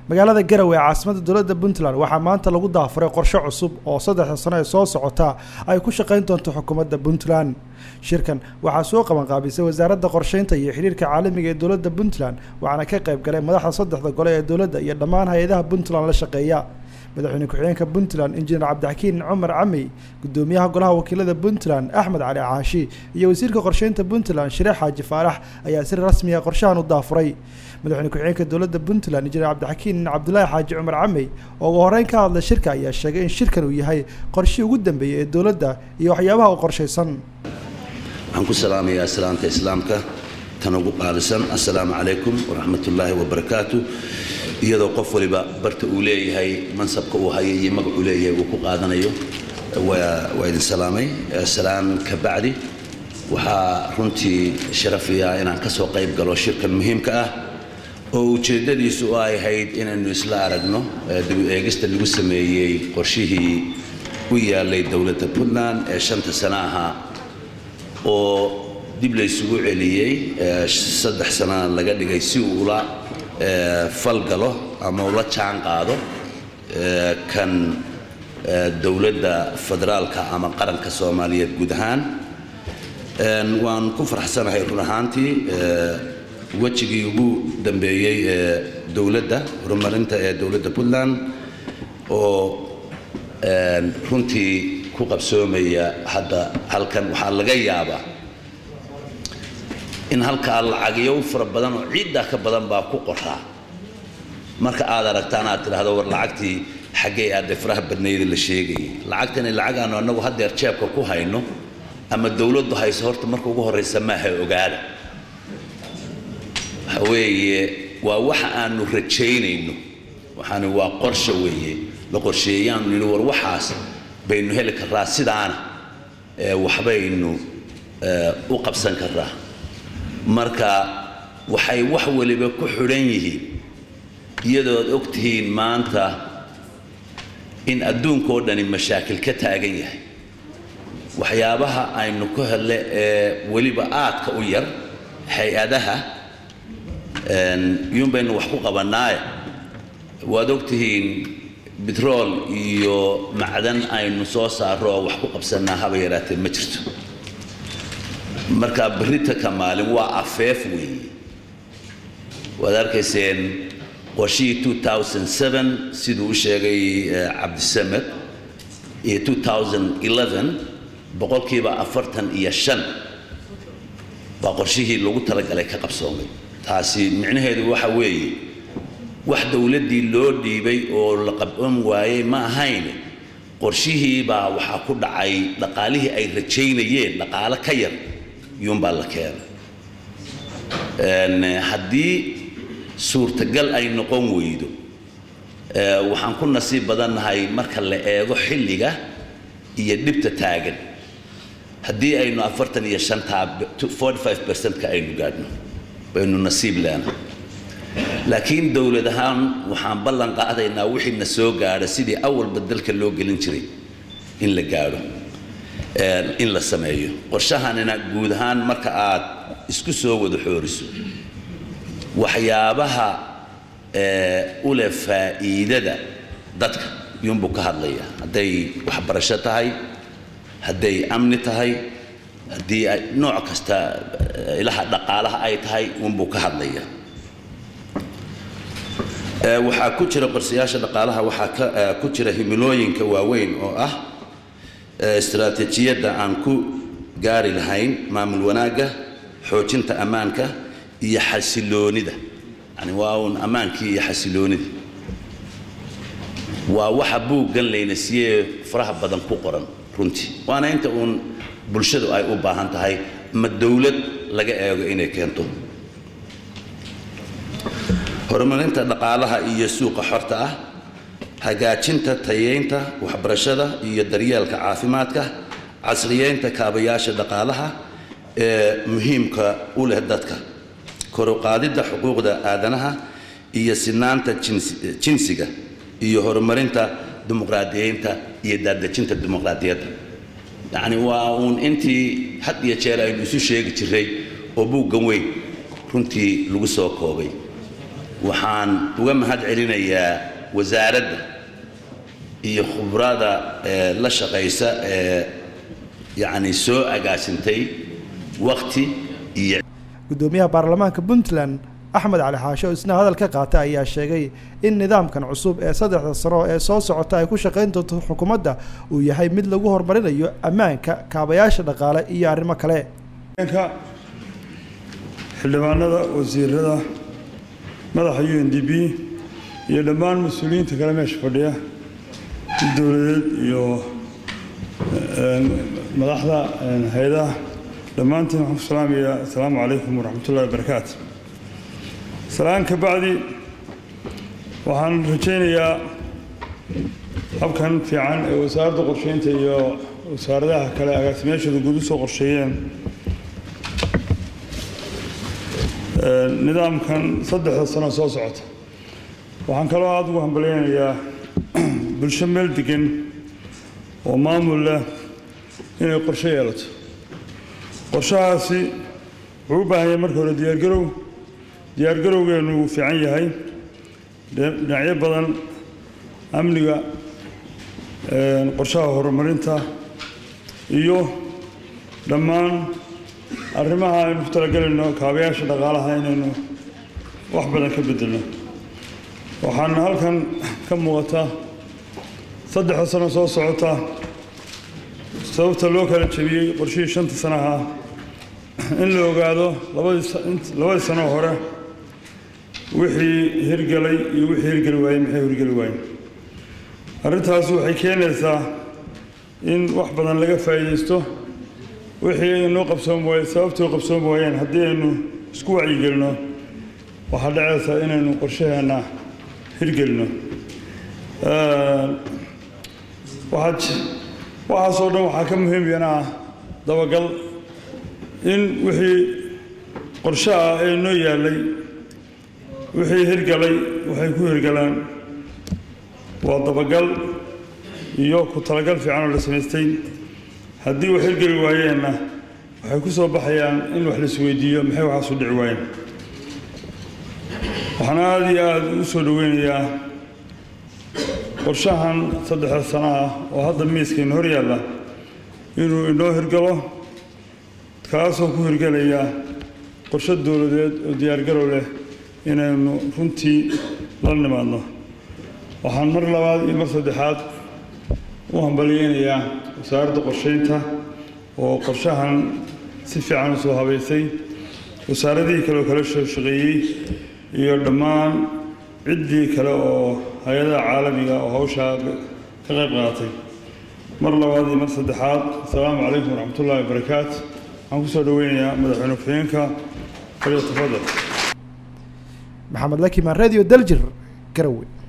magaalada garowe ee caasimadda dowladda puntland waxaa maanta lagu daafuray qorshe cusub oo saddexda sano ee soo socota ay ku shaqayn doonto xukuumadda puntland shirkan waxaa soo qabanqaabisay wasaaradda qorsheynta iyo xidhiirka caalamiga ee dowladda puntland waxaana ka qayb galay madaxda saddexda gole ee dowladda iyo dhammaan hay-adaha puntland la shaqeeya madaxweyne ku-xigeenka puntland injineer cabdixakiin cumar camey gudoomiyaha golaha wakiilada puntland axmed cali caashi iyo wasiirka qorsheynta puntland shire xaaji faarax ayaa si rasmiya qorshahan u daafuray madaxweyne ku-xigeenka dowladda puntland injineer cabdixakiin cabdulaahi xaaji cumar camey oo ugu horeyn ka hadlay shirka ayaa sheegay in shirkan uu yahay qorshii ugu dambeeyey ee dowladda iyo waxyaabaha u qorshaysan waxaan ku salaamayaa salaanta islaamka tan ugu qaalisan assalaamu calaykum waraxmatullaahi wabarakaatu iyadoo qof waliba barta uu leeyahay mansabka uu hayo iyo magac uu leeyahay uu ku qaadanayo waa idin salaamay salaan ka bacdi waxaa runtii sharafiya inaan ka soo qayb galo shirkan muhiimka ah oo ujeeddadiisu ay ahayd inaynu isla aragno dib u eegista lagu sameeyey qorshihii u yaalay dowladda puntland ee shanta sana ahaa oo dib laysugu celiyey saddex sanana laga dhigay si uu ula falgalo ama ula jaan qaado kan dowladda federaalka ama qaranka soomaaliyeed guud ahaan waan ku farxsanahay run ahaantii wejigii ugu dambeeyey ee dowladda horumarinta ee dowladda puntland oo runtii ku qabsoomaya hadda halkan waxaa laga yaabaa in halkaa lacagyo u fara badan oo ciiddaa ka badan baa ku qoraa marka aad aragtaan aad tidhaahdo war lacagtii xaggay aadde faraha badnayda la sheegayay lacagtani lacag aanu annagu haddeer jeebka ku hayno ama dowladdu hayso horta marka ugu horraysa maaha ogaada waxa weeye waa waxa aanu rajaynayno waxaani waa qorsha weeye la qorsheeyaanu nidhi war waxaas baynu heli karraa sidaana waxbaynu u qabsan karraa marka waxay wax waliba ku xidhan yihiin iyadood og tihiin maanta in adduunkao dhani mashaakil ka taagan yahay waxyaabaha aynu ku hele ee weliba aadka u yar hay-adaha iyuun baynu wax ku qabannaaye waad og tihiin bitrool iyo macdan aynu soo saarro oo wax ku qabsannaa haba yaraatee ma jirto marka berrita ka maalin waa afeef weeye waad arkayseen qorshihii siduu u sheegay cabdisamed iyo boqolkiiba afartan iyo shan baa qorshihii lagu talagalay ka qabsoomay taasi micnaheedu waxa weeye wax dowladdii loo dhiibay oo la qaban waayey ma ahayn qorshihii baa waxaa ku dhacay dhaqaalihii ay rajaynayeen dhaqaalo ka yar iyuunbaa la keenay haddii suurtagal ay noqon weydo waxaan ku nasiib badannahay marka la eego xilliga iyo dhibta taagan haddii aynu afartan iyo shantaa forty five percent-ka aynu gaadhno baynu nasiib leenahay laakiin dowlad ahaan waxaan ballan qaadaynaa wixii na soo gaadha sidii awalba dalka loo gelin jiray in la gaadho in la sameeyo qorshahanina guud ahaan marka aad isku soo wada xooriso waxyaabaha u leh faa'iidada dadka iyuunbuu ka hadlaya hadday waxbarasho tahay hadday amni tahay haddii ay nooc kasta ilaha dhaqaalaha ay tahay uunbuu ka hadlaya waxaa ku jira qorsayaasha dhaqaalaha waxaa ku jira himilooyinka waaweyn oo ah istaraatiijiyadda aan ku gaari lahayn maamul wanaagga xoojinta ammaanka iyo xasiloonida yani waa uun ammaankii iyo xasiloonida waa waxa buuggan layna siiyee faraha badan ku qoran runtii waana inta uun bulshadu ay u baahan tahay ma dowlad laga eego inay keento horumarinta dhaqaalaha iyo suuqa xorta ah hagaajinta tayeynta waxbarashada iyo daryeelka caafimaadka casriyeynta kaabayaasha dhaqaalaha ee muhiimka u leh dadka koruqaadidda xuquuqda aadanaha iyo sinaanta jinsiga iyo horumarinta dimuqraadiyeynta iyo daadejinta dimuqraadiyadda yacni waa uun intii had iyo jeer aynu isu sheegi jiray oo buuggan weyn runtii lagu soo koobay waxaan uga mahad celinayaa wasaaradda iyo khubrada ee la shaqaysa ee yacni soo agaasintay waqti iyo guddoomiyaha baarlamaanka puntland axmed cali xaashe oo isna hadal ka qaatay ayaa sheegay in nidaamkan cusub ee saddexda sano ee soo socota ay ku shaqayn doonto xukuumadda uu yahay mid lagu horumarinayo ammaanka kaabayaasha dhaqaale iyo arrimo kale xildhibaanada wasiirada madaxa u n d b iyo dhammaan mas-uuliyiinta kale meesha fadhiya dowladeed iyo madaxda hay-adaha dhammaantiin waxaan ku salaamayaa assalaamu calaykum waraxmatullahi wabarakaatu salaan ka bacdi waxaan rajaynayaa habkan fiican ee wasaaradda qorsheynta iyo wasaaradaha kale agaasimeyaashooda guud u soo qorsheeyeen nidaamkan saddexda sano soo socota waxaan kaloo aada ugu hambalyaynayaa bulsho meel degan oo maamul leh inay qorshe yeelato qorshahaasi wuxuu u baahan yahay marka hore diyaargarow diyaargarowgeenu wuu fiican yahay dhinacyo badan amniga qorshaha horumarinta iyo dhammaan arrimaha aynu ku talagelayno kaabayaasha dhaqaalaha inaynu wax badan ka bedelno waxaana halkan ka muuqata saddexda sano soo socota sababta loo kala jebiyey qorshihii shanta sanaha in la ogaado labadii sanoo hore wixii hirgelay iyo wixii hirgeli waayey maxay hirgeli waayeen arrintaasi waxay keenaysaa in wax badan laga faa'iidaysto wixii inoo qabsoon waaye sababtii u qabsoon waayeen haddii aynu isku wacyigelino waxaa dhacaysaa inaynu qorshaheenna hirgelino waxaasoo dhan waxaa ka muhiimyana ah dabagal in wixii qorshe ah ee noo yaallay wixii hirgalay waxay ku hirgalaan waa dabagal iyo ku talagal fiican oo la samaystay haddii wax hirgeli waayeenna waxay ku soo baxayaan in wax laisweydiiyo maxay waxaasu dhici waayeen waxaan aada iyo aada u soo dhoweynayaa qorshahan saddexda sano ah oo hadda miiskayna hor yaalla inuu inoo hirgalo kaasoo ku hirgelaya qorshe dowladeed oo diyaargarow leh inaynu runtii la nimaadno waxaan mar labaad iyo mar saddexaad u hambalyeynayaa wasaaradda qorsheynta oo qorshahan si fiican u soo habaysay wasaaradihii kale oo kala soo shaqeeyey iyo dhammaan ciddii kale oo hay-adaha caalamiga oo hawshaa ka qayb qaadatay mar labaad iyo mar saddexaad assalaamu calaykum waraxmatullahi wabarakaatu waxaan kusoo dhoweynayaa madaxweyne ku-xigeenka falyatafadal maxamed lakimaan radio daljir garowe